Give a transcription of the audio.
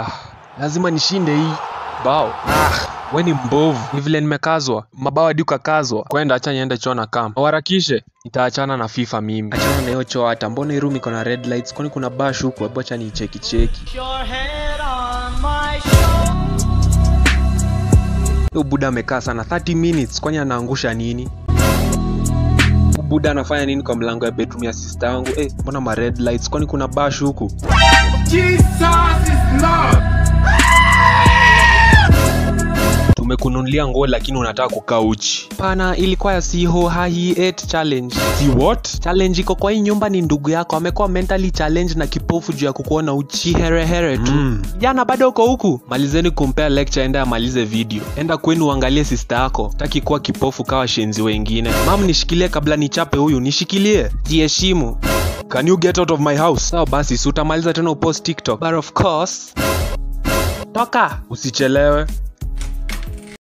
Ah, lazima nishinde hii bao. Ah, we ni mbovu. Ni vile nimekazwa. Mabao hadi ukakazwa. Kwenda acha niende choo na kam. Waharakishe. Nitaachana na FIFA mimi. Achana na hiyo choo hata. Mbona hii room iko na red lights? Kwani kuna bash huku? Hebu acha nicheki cheki. Your head on my shoulder. Huyu buda amekaa sana 30 minutes kwani anaangusha nini? Huyu buda anafanya nini kwa mlango ya bedroom ya sister yangu? Eh, mbona ma red lights? Kwani kuna bash huku? Tumekununulia nguo lakini unataka kukaa uchi. Pana, ilikuwa ya Siho High 8 challenge. Si what? Challenge iko kwa hii nyumba ni ndugu yako amekuwa mentally challenge na kipofu juu ya kukuona uchi herehere tu. Mm. Jana bado uko huku? Malizeni kumpea lecture, enda amalize video. Enda kwenu uangalie sister yako. Taki kuwa kipofu kawa shenzi wengine. Mam, nishikilie kabla nichape huyu. Nishikilie. Jiheshimu. Can you get out of my house? Sawa basi, si utamaliza tena upost TikTok. But of course. Toka. Usichelewe.